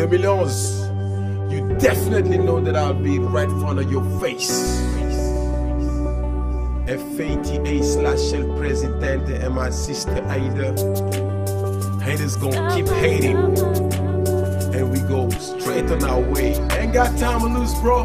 2011, you definitely know that I'll be right in front of your face. FATA slash El Presidente and my sister Aida. Haters gonna keep hating. And we go straight on our way. Ain't got time to lose, bro.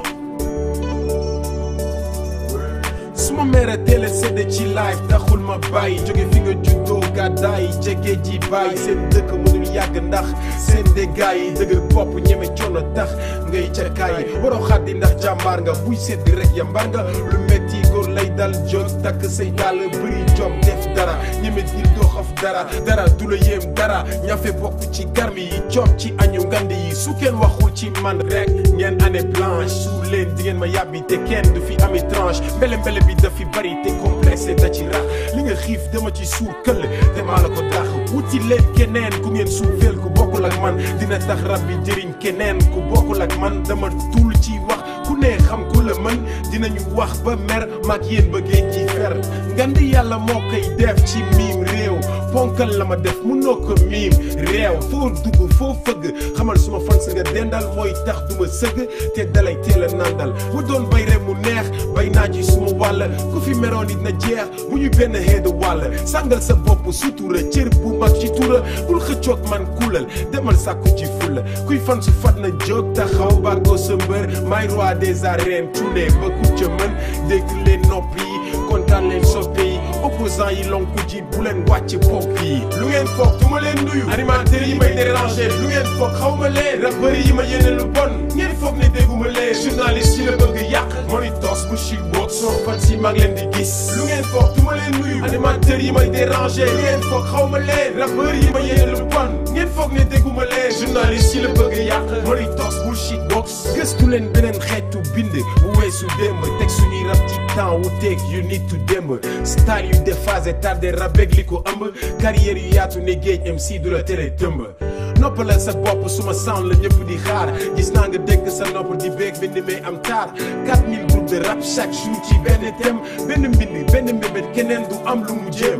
suma mere télé sédde ci live taxul ma bàyyi jóge fi nga juddoo gàddaay jege ji bàyyi seen dëkk mënul yàgg ndax seen déggaay yi dëgër bopp ñeme coono tax ngay cakaay waroo xaddi ndax jàmbaar nga buy seddi rek yambar nga lu metti góor lay dal jóg takk say dàll bëri jom def dara ñeme dil doo xaf dara dara du la yéem dara ñafe bokk ci garmi yi coob ci añu ngand yi su kenn waxul ci man rek ngeen année blanche su leen di ngeen ma yàbbi te kenn du fi ami tranche mbele mbele bi dafi bari te complexe da ci rax li nga xiif dama ci suur këll te maa la ko tax wuti leen keneen ku ngeen suufeel ku bokkul ak man dina tax rab bi jëriñ keneen ku bokkul ak man dama tul ci wax ku ne xam ku la mën dinañu wax ba mer maag yéen bëggee ci fer ngand yàlla moo koy def ci miim réew ponkal la ma def munoo ko miim réew foo dugg foo fëgg xamal suma fan sa nga dendal mooy tax duma sëgg te dalay teel a nandal mu doon bay rek mu neex bay naa ci suma wàll ku fi meroon it na jeex bu ñu benn xeetu wàll sàngal sa bopp sutura cër bu mag ci tura bul xëccoog man kuulal demal sàkku ci fulla kuy fan su fat na jóg taxaw bàggoo sa mbër may roi des arènes tune ba ku ca mën dégg leen nopp yi kontaan leen soppe yi opposant yi lonku ji bu leen wàcc bopp yi lu ngeen foog du ma leen nuyu animateur yi may déranger lu ngeen foog xaw ma leen rappeur yi ma yéene lu bon ngeen foog ne dégguma leen journaliste yi la bëgg yàq monitos bu chic boog soo fan si maa ngi leen di gis lu ngeen foog du ma leen nuyu animateur yi may déranger lu ngeen foog xaw ma leen rappeur yi ma yéene lu bon ngeen foog ne dégguma leen journaliste yi la bëgg yàq monitos bu chic boog gëstu leen beneen xeetu bind bu weesu démb teg suñuy rab ci temps wu teeg yu nit tu démb style yu déphasé tardé rabeg li ko ëmb carrière yu yaatu ne géej MC du la tere tëmb noppalal sa bopp suma sound la ñëpp di xaar gis naa nga dégg sa nopp di beeg bind may am taar 4000 groupes de rap chaque jour ci benn thème benn mbind benn mbébét keneen du am lu mu jéem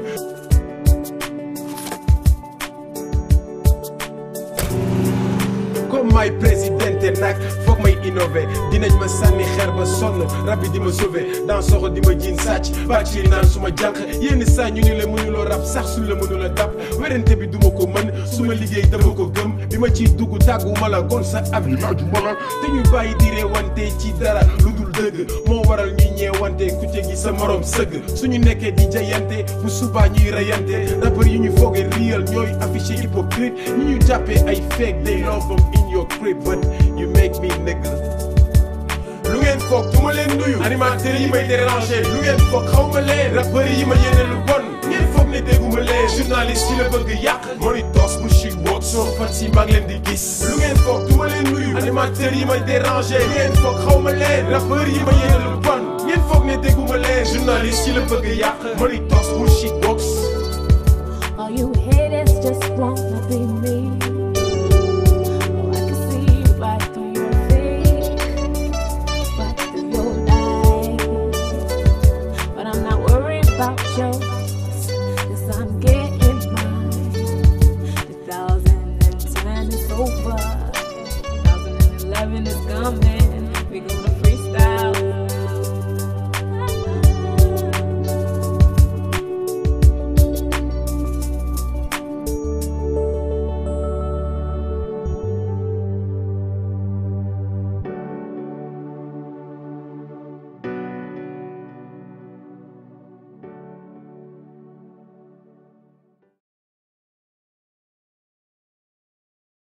comme may présidente nag foog may innové dinañ ma sànni xeer ba sonn rab bi di ma sauvé dans soxo di ma jiin sàcc bàcciri naan su ma jànq yenn saa ñu ni la mënuloo rab sax suñ la mënula dab werante bi duma ko mën su ma liggéey dama ko gëm bi ma ciy dugg tàgguma la gon sa ab yi laaju ma la te ñu bàyyi di reewante ci dara lu dul dëgg moo waral ñuy ñeewante ku ci gi sa morom sëgg suñu nekkee di jayante bu subaa ñuy rayante rappeur yi ñu fooge real ñooy affiché hypocrite ñi ñu jàppee ay fake they love them in your crib but you make me nigga lu ngeen foog du ma leen nuyu animateur yi may déranger lu ngeen foog xaw ma leen rappeur yi ma yéene lu bon ngeen foog ne dégguma leen journaliste yi la bëgg yàq monitos bu chic boog soo fan si maa ngi leen di gis lu ngeen foog du ma leen nuyu animateur yi may déranger lu ngeen foog xaw ma leen rappeur yi ma yéene lu bon ngeen foog ne dégguma leen journaliste yi la bëgg yàq monitos bu chic boog